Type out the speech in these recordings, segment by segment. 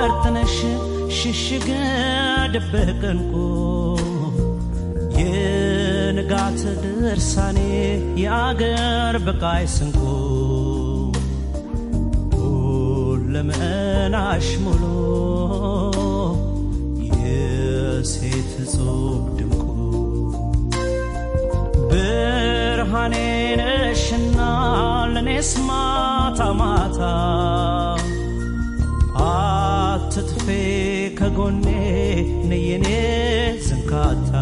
ፈርጥነሽ ሽሽግ ድብቅ ዕንቁ የንጋት ድርሳኔ የአገር ብቃይ ስንቁ ሁለመናሽ ሙሉ የሴት እጹብ ድንቁ ብርሃኔ ነሽና ለኔስ ማታ ማታ አትጥፌ ከጎኔ ነየኔ ዝንካታ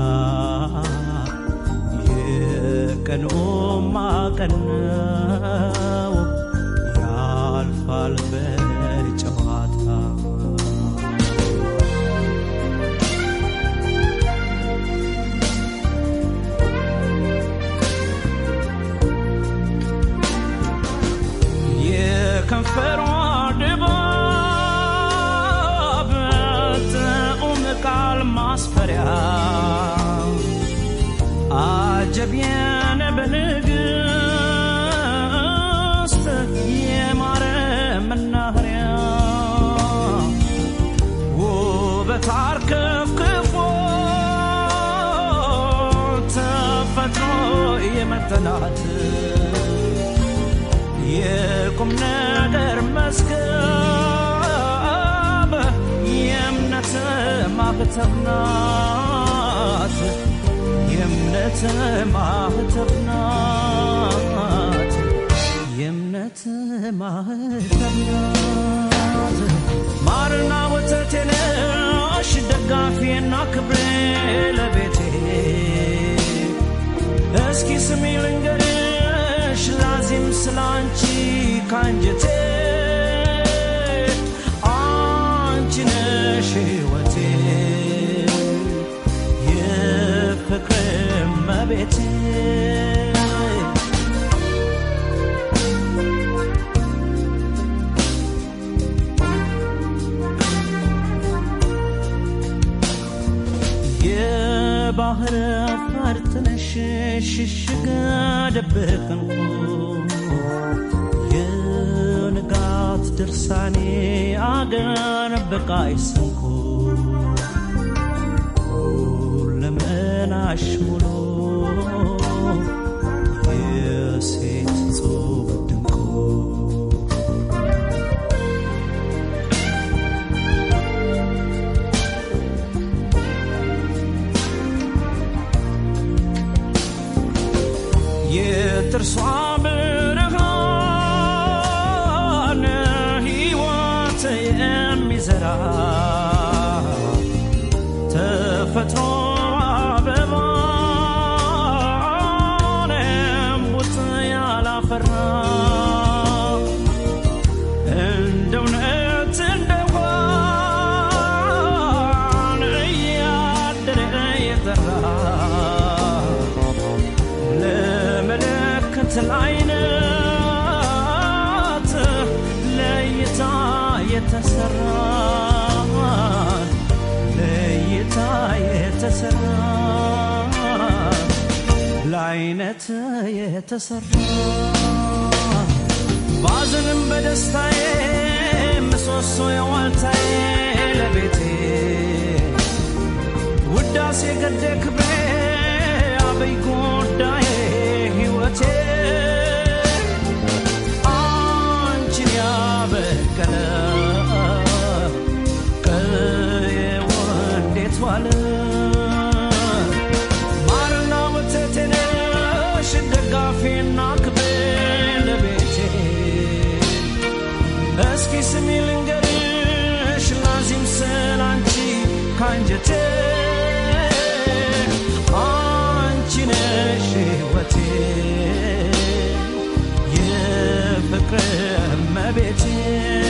የቀኑማ ቀን ነው ያልፋል በጨዋታ የከንፈሯ ድባብ ጥዑም ቃል ማስፈሪያ አጀብየን በንግሥት የማረ መናኸሪያ ውበት አርከፍክፎ ተፈጥሮ የመጠናት የቁም ነገር መስከብ የእምነት ማህተብ ናት የእምነት ማህተብ ናት የእምነት ማህተብ ናት ማርና ወተቴ ነሽ ደጋፊና ክብሬ ለቤቴ እስኪ ስሚ ልንገርሽ ላዚም ስላንቺ ካንጀቴ አንቺ ነሽ ሕይወቴ የፍቅር መቤቴ የባህር ፈርጥነሽ ሽሽግ ድብቅ ዕንቁ የንጋት ድርሳኔ አገር በቃይ ስንኩ ሁለመናሽ ሙሉ የሴት ጹብ ድንቁ የጥርሷ ብርሃን ሕይወት የሚዘራ ተፈጥሮ አበባን እምቡጥ ያላፈራ እንደ እውነት እንደሆን እያደረ የጠራ ለመለከት ለዓይነት ለእይታ የተሰራ ለእይታ የተሰራ ለዓይነት የተሰራ ባዝንም በደስታዬ ምሰሶ የዋልታዬ ለቤቴ ውዳሴ ገደ ክብሬ አበይ ጉዳዬ ሕይወቴ አንቺን ያበቀለ ቀዬው እንዴት ዋለ ማርና ወተቴ ነሽ ደጋፊና ክብሬ ለቤቴ እስኪ ስሚ ልንገርሽ ላዚም ስላንቺ ካንጀቴ አንቺ ነሽ ሕይወቴ የፍቅር እመቤቴ